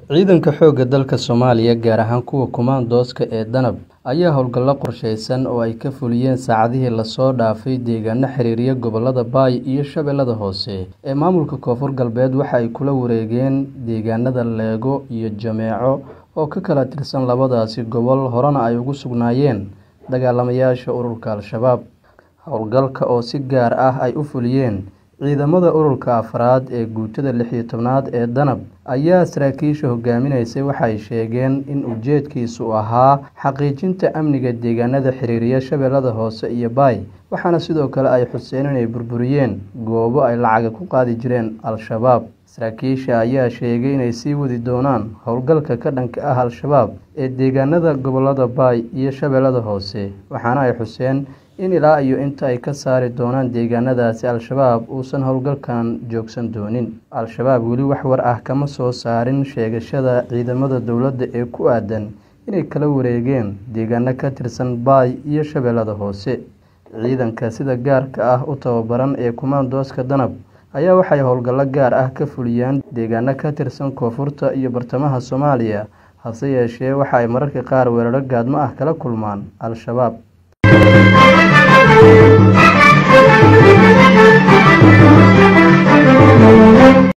Ciidanka xoogga dalka Soomaaliya, gaar ahaan kuwa kumaandooska ee Danab, ayaa howlgallo qorsheysan oo ay ka fuliyeen saacadihii la soo dhaafay deegaano xiriiraya gobollada Bay iyo Shabeellaha Hoose ee maamulka Koonfur Galbeed waxa ay kula wareegeen deegaanada Leego iyo Jameeco oo ka kala tirsan labadaasi gobol horena ay ugu sugnaayeen dagaalamayaasha ururka Al-shabaab. Howlgalka oo si gaar ah ay u fuliyeen ciidamada ururka afraad ee guutada lix iyo tobnaad ee Danab ayaa saraakiisha hogaaminaysay waxay sheegeen in ujeedkiisu ahaa xaqiijinta amniga deegaanada xiriiraya Shabeellaha Hoose iyo Bay, waxaana sidoo kale ay xuseen inay burburiyeen goobo ay lacag ku qaadi jireen Al-shabaab. Saraakiisha ayaa sheegay inay sii wadi doonaan howlgalka ka dhanka ah Al-shabaab ee deegaanada gobollada Bay iyo Shabeellaha Hoose, waxaana ay xuseen in ilaa iyo inta ay ka saari doonaan deegaanadaasi Al-shabaab uusan howlgalkan joogsan doonin. Al-shabaab weli wax war ah kama soo saarin sheegashada ciidamada dowladda ee ku aadan inay kala wareegeen deegaano ka tirsan Bay iyo Shabeellaha Hoose. Ciidanka sida gaarka ah u tababaran ee kumaandooska Danab ayaa waxay howlgallo gaar ah ka fuliyaan deegaano ka tirsan koonfurta iyo bartamaha Soomaaliya, hase yeeshee waxa ay mararka qaar weeraro gaadmo ah kala kulmaan Al-shabaab.